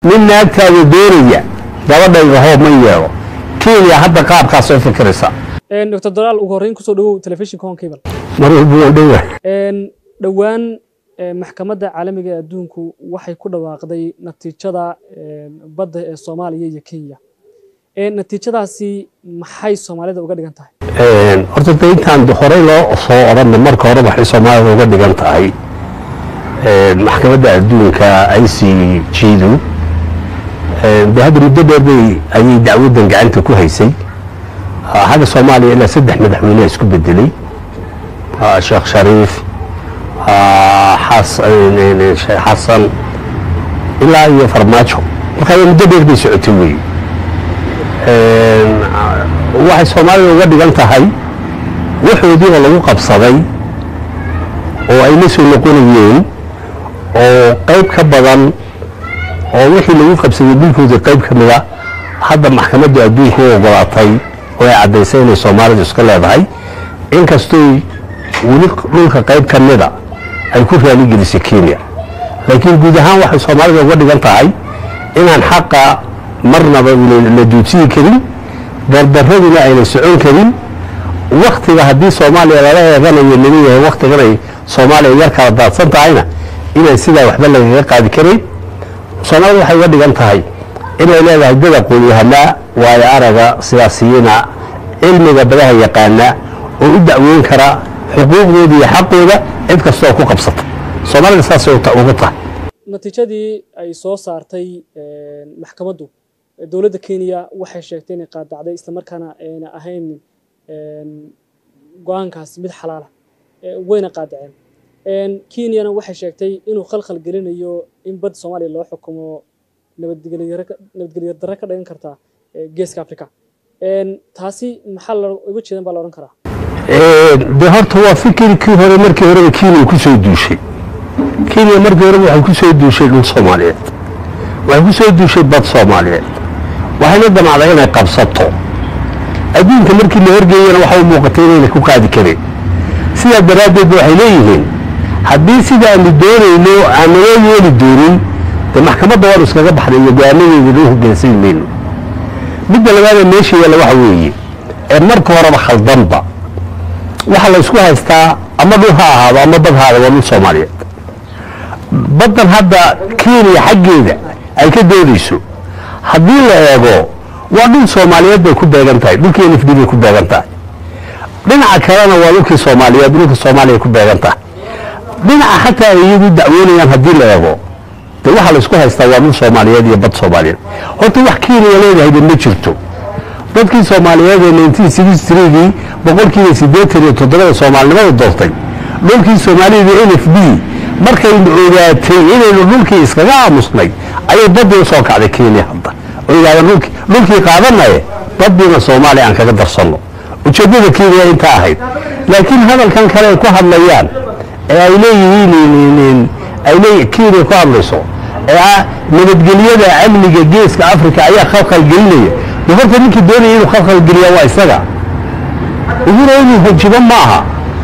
nin naagtaada doonaya gabadhayga hoob ma yeelo kenya hadda qaabkaas oo fikiraysa dr dolaal ugu horreyn kusoo dhawow telefishinka hon cable mar walba waa dhowa dhowaan maxkamadda caalamiga ee adduunku waxay ku dhawaaqday natiijada badda ee soomaaliya iyo kenya natiijadaasi maxay soomaalida uga dhigan tahay horta de intaan horey loo soo odhanna marka hore waxay soomaalida uga dhigan tahay maxkamadda adduunka i c g-du de hadda muddo dheer bay ayay dacwaddan gacanta ku haysay xagga soomaaliya ilaa saddex madaxweyneha isku bedelay sheekh shariif sheekh xasan ilaa iyo farmaajo marka muddo dheer bay socotay wey waxay soomaalida uga dhigan tahay waxoodii oo lagu qabsaday oo ay la soo noqonayeen oo qayb ka badan oo wixii lagu qabsaday dhulkoodii qayb ka mida hadda maxkamadda adduunka u ogolaatay oo ay caddaysay inay soomaalidu iska leedahay inkastooy weli dhulka qayb ka mida ay ku raaligelisay kenya laakiin guud ahaan waxay soomaalida uga dhigan tahay inaan xaqa marnaba la duudsiyi karin dardaraduna ayna socon karin waktiga haddii soomaaliya lala eeganayo laleeyahay waktigan ay soomaaliya yar kala daadsan tahayna inaan sidaa waxba lagaga qaadi karayn soomaalida waxay uga dhigan tahay inay leedahay dad aqoon-yahanaa waayo araga siyaasiyiina cilmiga badaha yaqaana oo u dacweyn kara xuquuqdooda iyo xaqooda cid kastoo ku qabsata soomaalida saasay uga tahay natiijadii ay soo saartay maxkamaddu dowladda kenya waxay sheegtay inay qaadacday islamarkaana ayna ahayn go-aankaas mid xalaala wayna qaadaceen kenyana waxay sheegtay inuu khalkhal gelinayo in badda soomaaliya loo xukumo nabadgelyo darre ka dhigan karta geeska africa taasi maxaa uga jeedan baa la odhan karaa de horta waa fikirkii hore markii horeba kenya ku soo duushay kenya markii horeba waxay ku soo duushay dhul soomaaliyeed waxay ku soo duushay bad soomaaliyeed waxayna damacday inay qabsato adduunka markii la horgeeyana waxa u muuqatay inayna ku qaadi kareen sidaa daraaddeed waxay leeyihiin haddii sidaanu doonayno aan naloo yeeli doonin dee maxkamadda waanu iskaga baxday iyo go-aanadeeda loo hoggaansan mayno midda labaada meesha yaalla waxa weeye ee marka horeba khaldanba waxaa la ysku haystaa ama dhul ha ahaado ama bad ha ahaado waa dhul soomaaliyeed baddan hadda kenya xaggeeda ay ka doodayso haddii la eego waa dhul soomaaliyeed bay ku beegan tahay dhulkii n f d bay ku beegan tahay dhinaca kalena waa dhulkii soomaaliyeed dhulka soomaaliya ku beegan tahay dhinaca xataa ay iyagu dacwoonayaan haddii la eego de waxaa la isku haystaa waa dhul soomaaliyeed iyo bad soomaaliyeed horta wax kenya leedahayba ma jirto dadkii soomaaliyeed ee nineteen sixty threegii boqolkiiba siddeetan iyo toddobada soomaalinimada doortay dhulkii soomaalida n f d markaynu ogaatay inaynu dhulkii iskaga aamusnay ayay baddii usoo kacday kenya hadda oo yidhahdeen dhulkii dhulkii qaadanaye baddiina soomaaliya aan kaga darsanno ujeeddada kenya intaa ahayd laakiin hadalkan kale ay ku hadlayaan ee ay leeyihiin ay leeyi kenya ku hadlayso ee ah nabadgelyada amniga geeska africa ayaa khalkhal gelinaya de horta ninkii doonaya inuu khalkhal geliyaa waa isaga uhura inuu hanjibo ma aha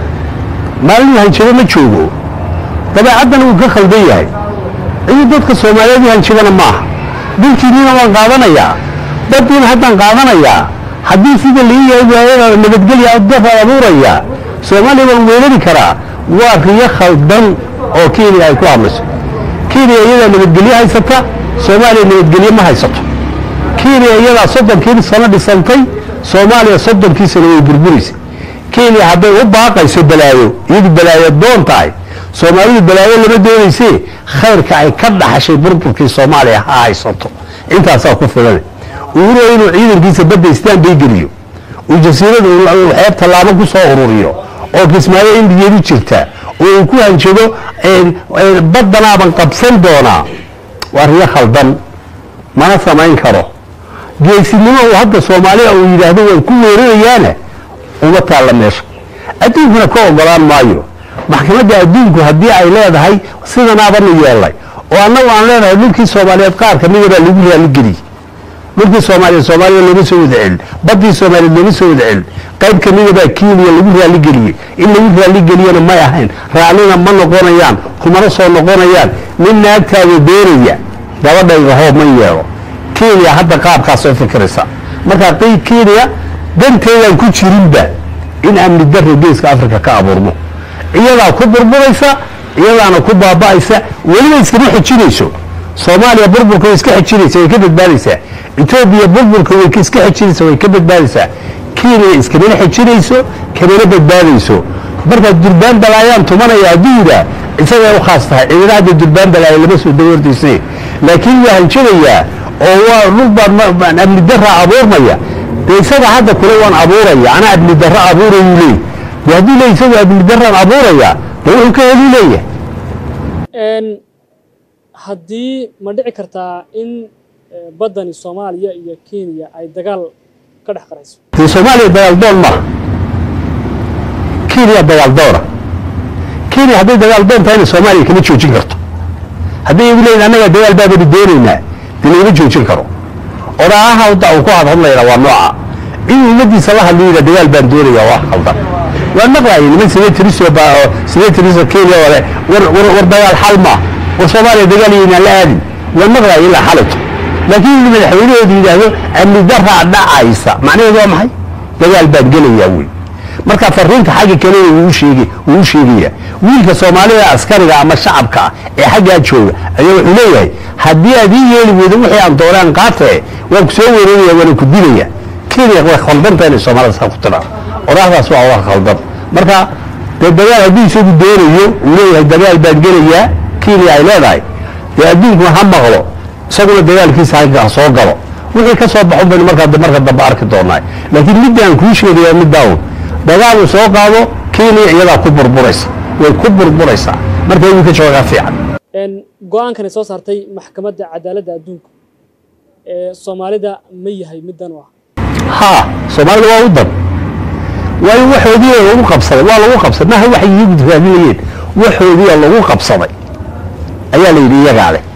maalin hanjibo ma joogo dabeecaddana wuu ka khaldan yahay ciduu dadka soomaaliyeed u hanjibana ma aha dhulkiinina waan qaadanayaa baddiina haddaan qaadanayaa haddii sida lii yahay waayada nabadgelya dafaa abuurayaa soomaaliya waan weerari karaa waa riyo khaldan oo kenya ay ku hadlayso kenya iyadaa nabadgelyo haysata soomaaliya nabadgelyo ma haysato kenya iyadaa soddonkii sano dhisantay soomaaliya soddonkii sano way burburaysa kenya hadday u baaqayso balaayo iyadu balaayo doon tahay soomaalidu balaayo lama doonaysee khayrka ay ka dhaxashay burburkii soomaaliya ha haysato intaasaa ku filan uhuro inuu ciidankiisa badda istaan bay geliyo uu jasiirada xeeb tallaabo ku soo ururiyo oo kismaayo indigeedu jirta oo uu ku hanjado baddanaaban qabsan doonaa waa riyo khaldan mana samayn karo geesinimo uu hadda soomaaliya uu yidhaahdo waan ku weerarayaana uma taalla meesha adduunkuna ka ogolaan maayo maxkamadda adduunku haddii ay leedahay sidanaabanu yeelnay oo annagu aan leenahay dhulkii soomaaliyeed qaar ka mida baa lagu raalligeliyey dhulkii soomaaliyeed soomaaliya looma soo wada celin baddii soomaaliyeed looma soo wada celin qayb ka mida baa kenya lagu raalligeliyey in lagu raalligeliyana may ahayn raacnina ma noqonayaan kumana soo noqonayaan nin naagtaada doonaya gabadhayga hoob ma yeelo kenya hadda qaabkaasoo fikiraysa markaa qi- kenya danteedaan ku jirinba in amni darro geeska afrika ka abuurmo iyadaa ku burburaysa iyadaana ku baaba'aysa weliba iskama xejinayso soomaaliya burburka way iska xejinaysa way ka badbaadaysaa etoobiya burburka way ka- iska xejinaysa way ka badbaadaysaa kenya iskamana xejinayso kamana badbaadayso markaa durbaan balaayaan tumanaya hadduu yidhaa isagay u khaas tahay cidina hadda durbaan balaaya lama soo dawardaysay laakiin waa hanjabayaa oo waa dhul baan ma- baan amni darra abuurmaya dee isaga hadda kule waan abuuraya anaa amni darro abuurayuu leey de hadduu leey isagu amni darraan abuuraya dee wuxuu ka heli leeyahay Een, haddii ma dhici kartaa in eh, baddani soomaaliya iyo kenya ay dagaal ka dhex qarayso dee soomaaliya dagaal doon maaha kenya dagaal doona kenya hadday dagaal doon tahayna soomaaliya kama joojin karto hadday igu leeyihin annaga dagaal baabani doonaynaa dee lagama joojin karo odhaaha hadda uu ku hadhadlayna waa nooca inuu ummadiisa la hadlo yidhaa dagaal baan doonaya waa khaldan waa maqlaayay niman senatoriso baa oo senatoriso kenya oo leh war war war dagaal xal ma war soomaaliya dagaal yaynaan la aadin waa maqlaayay ilaa xalito laakiin inuu madaxweynahooda yidhaahdo amni daraa dhacaysa macnaheedu waa maxay dagaal baan gelayaa wey marka fariinta xagga kale wuu sheegay wuu u sheegaya wiilka soomaalida askariga ama shacabka ah ee xaggaa jooga ayaa wuxuu leeyahay haddii aad ii yeeli weydo wixii aan doonaan qaate waan ku soo weeraraya waana ku dilaya kenya way khaldanta inay soomaalida saa ku tidhaa oraahdaas waa wax khaldan marka dee dagaal hadduu isagu doonayo uu leeyahay dagaal baan gelayaa kenya ay leedahay dee adduunku ha maqlo isaguna dagaalkiisa ha soo galo wixii ka soo baxon baynu markaa marka dambe arki doonaa laakiin midda aan kuu sheegaya middaa un dagaal uu soo qaado kenya iyadaa ku burburaysa way ku burburaysaa marka inuu ka joogaa fiican Een, go-aankan ay soo saartay maxkamadda cadaaladda adduunka ee soomaalida ma yahay middan u ah haa soomaalida waa u dan waayo waxoodii lagu qabsaday waa lagu qabsaday maaha waxay iyagu raadinayeen waxoodii lagu qabsaday ayaa la yidhi iyagaa leh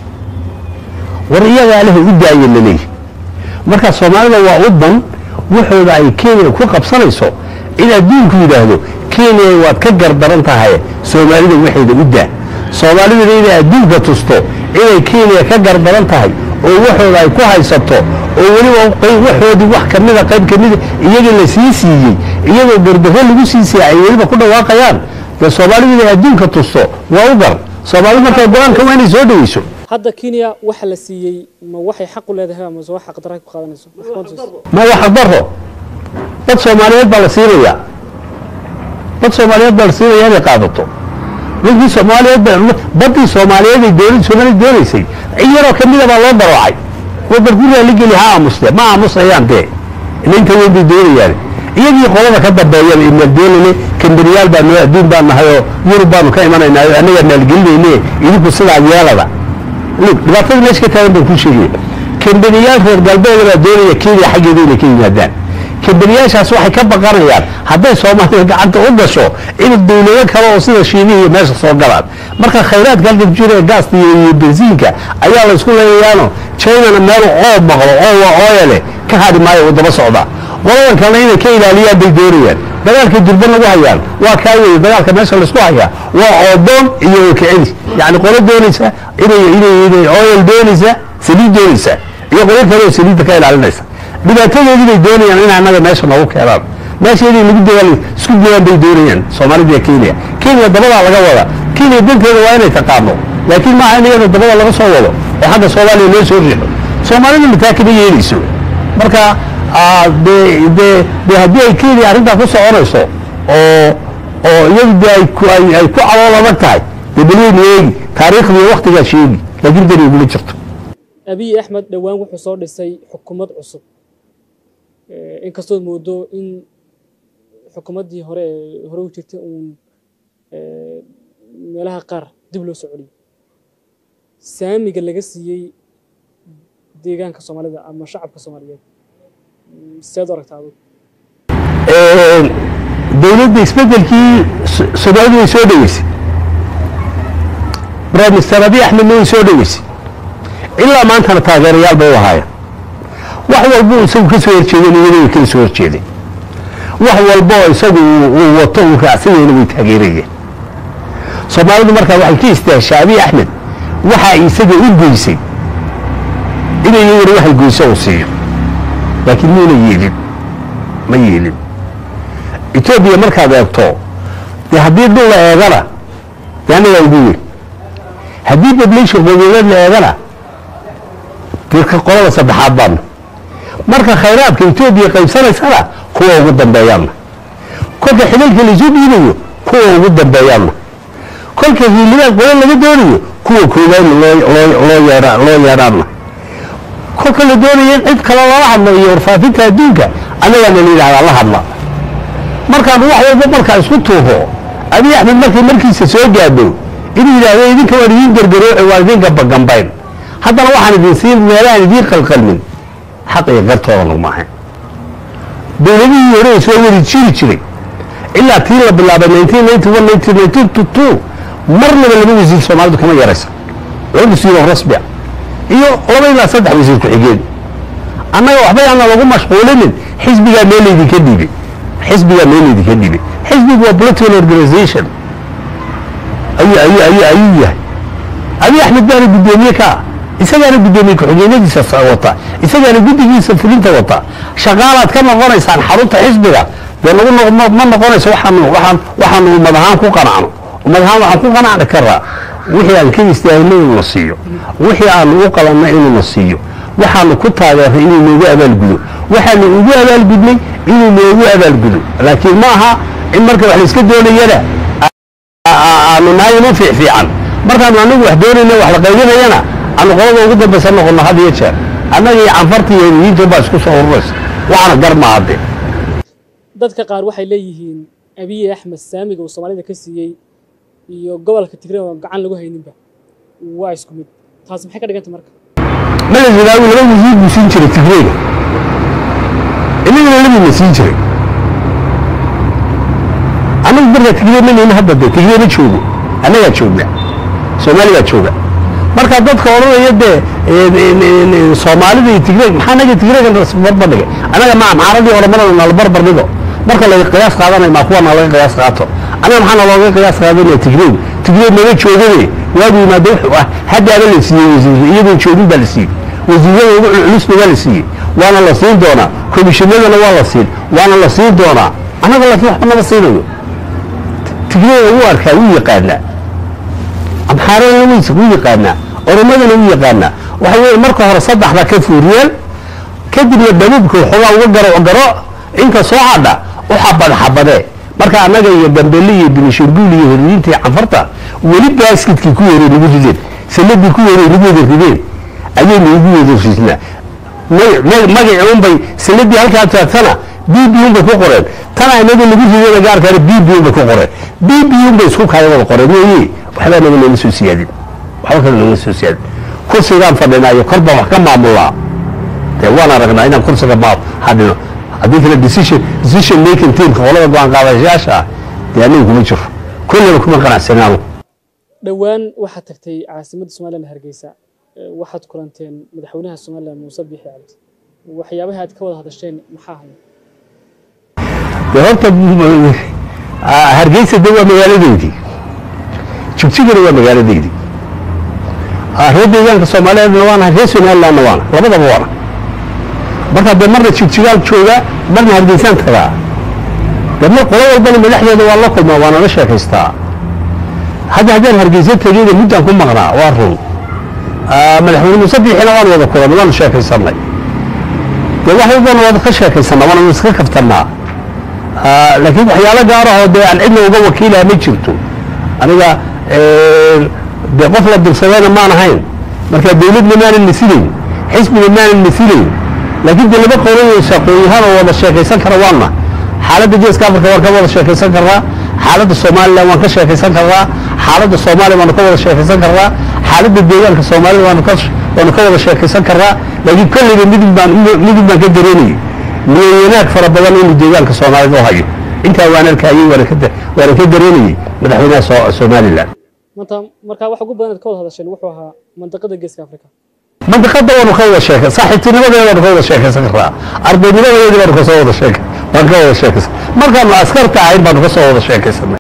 war iyagaa leh u daaya laleeyahy marka soomaalida waa u dan waxooda ay kenya ku qabsanayso in adduunku yidhaahdo kenya waad ka gardaran tahay soomaalida waxeeda u daa soomaaliduna inay adduunka tusto inay kenya ka gardaran tahay oo waxooda ay ku haysato oo weliba qeyb- waxoodii wax kamida qayb kamida iyaga la sii siiyey iyagoo gardarro lagu sii siiyey ay weliba ku dhawaaqayaan dee soomaalidu inay adduunka tusto waa u gar soomaalidu markaa go-aanka waa inay soo dhaweyso hadda kenya waxa la siiyey ma waxay xaq u leedahay ama wax xaq darra ku qaadanayso maxkamaddu ma waxa daro dad soomaaliyeed baa la siinayaa dad soomaaliyeed baa la siinayaa inay qaadato dadkii soomaaliyeed baa badii soomaaliyeed ay doon soomaalida doonaysay in yaroo kamida baa loo daroocay waa barguriyaa la geli ha aamuste ma aamusayaan dee inta weyn bay doonayaan iyagii qolada ka dambeeyaba imaaldoonane kambaniyaal baa noo adduun baan nahay oo yurub baanu ka imanaynaa oo annagaa maalgelinayne idinku sidaa yeelada Look, dhibaatada meesha ka taagan baan kuu sheegaya kambaniyaal reer galbeeda baa doonaya kenya xaggeeda inay ka yimaadaan kambaniyaashaas waxay ka baqanayaan hadday soomaaliya gacanta u gasho in dawlado kale oo sida shiinihi iyo meesha soo galaan marka khayraadka halka ku jira ee gaasta iyo iyo bensiinka ayaa la isku leeyayaano chinana meel oo maqlo oo waa ooyale ka hadhi maayo uu daba socdaa qoladan kalena inay ka ilaaliyaan bay doonayaan dagaalkay durban lagu hayaan waa kaa weeye dagaalka meesha laisku hayaa waa oodoon iyo okicidi yacni qolo doonaysa inay inay inay oil doonaysa saliid doonaysa iyo qolo kale oo saliidda ka ilaalinaysa dhibaatadoodii bay doonayaan in annaga meesha noogu keenaan meesha inay lagu dagaal isku dayaan bay doonayaan soomaalida iyo kenya kenya dabadaa laga wada kenya danteeda waa inay taqaano laakiin maaha in iyada dabada laga soo wado oo xagga soomaaliya loo soo riixo soomaalida mataa kama yeelayso marka ah, dee dee dee haddii ay kenya arrintaa ku soconayso oo oo iyadu dee ay ku ay ay ku calool adag tahay dee balweynu eegi taariikhdiiyo waktigaa sheegi laakiin dani iguma jirto abiy axmed dhowaan wuxuu soo dhisay xukuumad cusub Eh, inkastood moodo in xukuumaddii hore ee hore u jirtay uun eh, meelaha qaar dib loo soo celiyo saamiga laga siiyey deegaanka soomaalida ama shacabka soomaaliyeed mm, seed u aragtaa adigu dowladda isbedelkii So- soomaalidu way soo dhoweysay prime minister abiy axmedna way soo dhoweysay ilaa maantana taageerayaal bay u ahaayeen wax walba uu isagu ka soo horjeedeen iyada way kala soo horjeedeen wax walba oo isagu uu- uu wato uu raacsanyahayna way taageerayeen soomaalidu markaa waxay ka istaashaa abiy axmed waxaa isaga u geysay inay iyaguna waxay goyso uu siiyo laakiin muuna yeelin ma yeelin etoobiya markaad eegto dee haddii dhul la eegana dee annagaa ugu weyn haddii population qowmiyadeed la eegana dee ka qolada saddexaad baana marka khayraadka etoobiya qaybsanaysana kuwa ugu dambeeyaanna kolka xidalka laisuu dhiibayo kuwa ugu dambeeyaanna kolka hiilibaad qolo laga doonayo kuwa koowaad loo yeedha loo yeedhaanna kolka la doonaya in cid kale lala hadlo iyo warfaafinta adduunka annagaana la yidhahdaa la hadla markaan wax walba markaa isku tuuho abiy axmed markay markiisa soo gaadho inuu yidhaahdo idinka waan idiin gargarooce waan idin gambagambayn haddana waxaan idin siin meelahaan idiin qalqalmin xaq iyo gartooda laguma ahayn dowladihii hore ee soo wari jiri jiray ilaa tii la bilaabay marnaba laba wasiir soomaalidu kama yaraysa laba wasiiroo rasmia iyo laba ilaa saddex wasiir ku-xigeen annaga waxba yaana lagu mashquulinin xisbigaa meel laydinka dhiibay xisbigaa meel laydinka dhiibay xisbigu waa political organization ayuu ayuu ayuu ayuu yahay abiy axmed baana guddoomiye ka ah isagaana guddoomiye ku-xigeenadiisa wata isagaana guddigiisa fulinta wata shaqaalaad ka noqonaysaan xarunta xisbiga dee nagu ma noqonayso waxaanu waxaan waxaanu ummad ahaan ku qanacno ummad ahaan waxaan ku qanacni karaa wixii aan ka istaahilna inuu na siiyo wixii aanu u qalanna inuu na siiyo waxaanu ku taageeray inuu noogu abaalgudo waxaanu ugu abaalgudnay inuu noogu abaalgudo laakiin ma aha in marka wax layska doonayana aanu nahay inu fiicfiican markaanu anagu wax doonayna wax la qaybinayana aanu qolada ugu dambaysa noqono had iyo jeer annaga iyo canfarta iyo hediyiinta baa isku soo ururaysa waxaana gar ma hadde dadka qaar waxay leeyihiin abiy axmed saamiga uu soomaalida ka siiyey iyo gobolka tigray oo gacan lagu hayninba waa isku mid taas maxay ka dhiganta marka mala zidaawi laba wasiir buu siin jiray tigrayga inagana labina siin jiray anagu markaa tigray ma neyna hadda dee tigray ma joogo annagaa joogna soomaaligaa jooga marka dadka odhanaya dee soomaalida iyo tigray maxaa naga tigrayga barbar dhigay annaga ma amxaaradii oramadana nala barbar dhigo marka laga qiyaas qaadanay maa kuwa nalaga qiyaas qaato annaga maxaa nalooga qiyaas qaadanaya tigray tigray naga joogade waagu yimaado wuxuu ah haddaaba la siiyey wasiir iyadoo joogin baa la siiyey wasiirada ugu culusna waa la siiyey waana la siin doonaa komishinadana waa la siin waana la siin doonaa annaga laakiin waxba nama siinayo tigrayga wuu arkaa wuu yaqaanaa amxaaradana wuu yaqaanaa oromadana wuu yaqaanaa waxa weeye marka hore saddexda ka fuuriyeen kadibna dhabuubka waxoogaa uga garo garo inta soo hadha u xabad xabadee marka annaga iyo gambelle iyo binishanguul iyo horiyiinta iyo canfarta weli baaskidkii ku yeeray nagu rideen sanadii ku yeeray nagu wada rideen ayaynu ugu wada ridnaa magaci unbay sanadii halkaa taagtana b b unbay ku qoreen tana inaga lagu rideen gaarkaana b b unbay ku qoreen b b unbay isku kala wada qoreen weeye waxbaa naga nooma soo siyaadin waxba kale nooma soo siyaadin kursigaan fadhinaayo kor baan wax ka maamulaa dee waan aragnaa inaan kursiga ma hadhino haddii kale decision decision making teamka qolada go-aan qaadashayaasha ah dee aniga kuma jiro kullaba kuma qanacsanaano dhowaan waxaad tagtay caasimadda somalilan hargeysa waxaad kulanteen madaxweynaha somalilan muuse biixi cabdi waxyaabaha aad ka wada hadasheen maxaa haya dee horta hargeysa de waa magaaladeydii jigjigana waa magaaladeydii reer deegaanka soomaaliyeedna waana reer somalilandna waana labadaba waana marka dee marna jigjigaan jooga marna hargeysaan tagaa dee mar qolo walbana madaxdeeda waa la kulmaa waana la sheekaystaa hadda haddaan hargeysa tegeyna muddaan ku maqnaa waa run madaxweyne muuse biixina waan wada kulanay waanu sheekaysanay dee wax walbana waad ka sheekaysannaa waana iska kaftannaa laakiin waxyaalo gaarahoo dee aan cidna uga wakiilaha ma jirto aniga dee qof la dirsadayna maan ahayn marka dawladna maanan masilayn xisbiga maanan masilayn laakiin dee laba qowlaysa aqoon-yahaan oo wada sheekaysan kara waana xaaladda geeska afrika waan ka wada sheekaysan karnaa xaaladda somalilan waan ka sheekaysan karnaa xaaladda soomaaliya waanu ka wada sheekaysan karnaa xaaladda deegaanka soomaalida waanu ka waanu ka wada sheekaysan karnaa laakiin kolleyba midib baan midib baan ka dareemayay miyaanaag fara badan inuu deegaanka soomaalida u hayo intaa waan arkayey waana ka waana ka dareemayey madaxweynaha somalilan maanta markaa wax ugu badan aad ka wada hadasheen wuxuu ahaa mandaqada geeska afrika mandaqada waanu ka wada sheekay saaxiibtinimadeeda waanu ka wada sheekaysan karnaa ardaynimadeeda baanu kasoo wada sheekay waan ka wada sheekaysan markaanu askarta ahayn baanu kasoo wada sheekaysanay